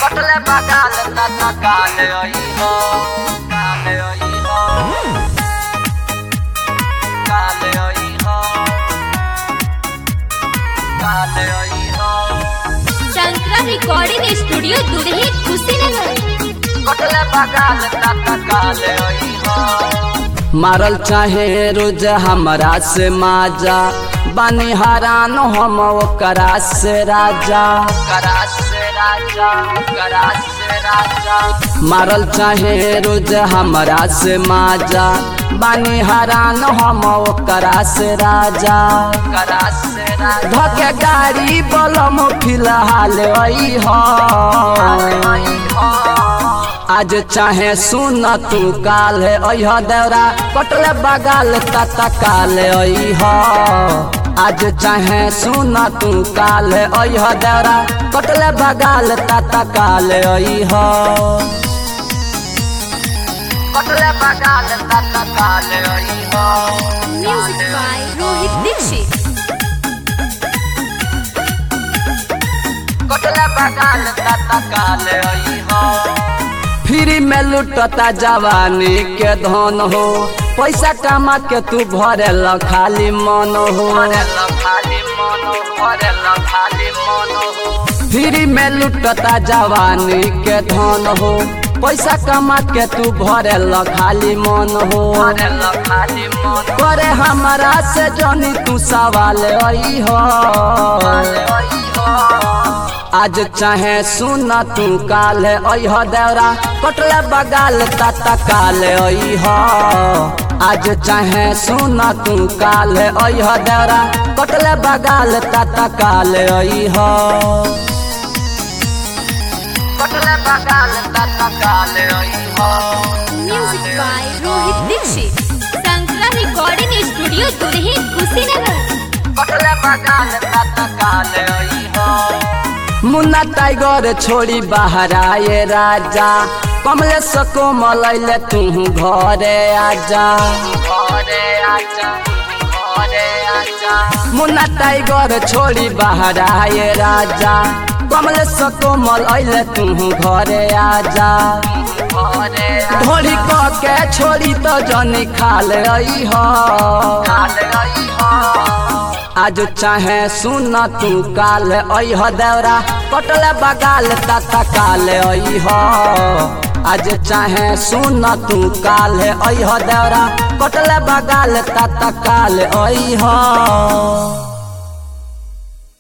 कटले बगाल तना काले आई हो काले आई हो काले आई हो काले आई हो शंकरा रिकॉर्डिंग स्टूडियो दुधही कुशीनगर कटले बगाल तना काले आई हो मारल चाहे रोज हमरा से माजा बानी हरान हम ओकरा से राजा करास से राजा करास से राजा मारल चाहे रोज हमरा से माजा बानी हरान हम ओकरा से राजा करास से राजा धके गाड़ी बलम फिलहाल आई हो आई हो आज चाहे सुन तू काल है अह देवरा कटले बगाल तता काल अह आज चाहे सुन तू काल है अह देवरा कटले बगाल तता काल अह कटले बगाल तना काले आई हो म्यूजिक बाय रोहित दीक्षित कटले बगाल तना काले आई हो फ्री में लुटता जवानी के धन हो पैसा कमा के तू भरे ल खाली मन हो भरेला खाली मन भरेला खाली मन हो फ्री में लुटता जवानी के धन हो पैसा कमा के तू भरे ल खाली मन हो भरेला खाली मन करे हमारा से जनी तू सवाल आई हो आई हो आज चाहे सुन तू काल अह देवरा कटले बगाल तता काल अह आज चाहे सुन तू काल अह देवरा कटले बगाल तता काल अह कटले बगाल तना काले आई हो म्यूजिक बाय रोहित दीक्षित शंकरा रिकॉर्डिंग स्टूडियो दुधही कुशीनगर कटले बगाल तना काले आई हो मुन्ना टाइगर छोड़ी बाहर आए राजा कमले सको मलैले तू घरे आजा घरे आजा घरे आजा मुन्ना टाइगर छोड़ी बाहर आए राजा कमले सको मलैले तू घरे आजा घरे ढोली क के छोड़ी तो जनी खाल रही हो काले आई हो आज चाहे सुन तू काल अह देवरा कटले बगाल तता काल अह आज चाहे सुन तू काल अह देवरा कटले बगाल तता काल अह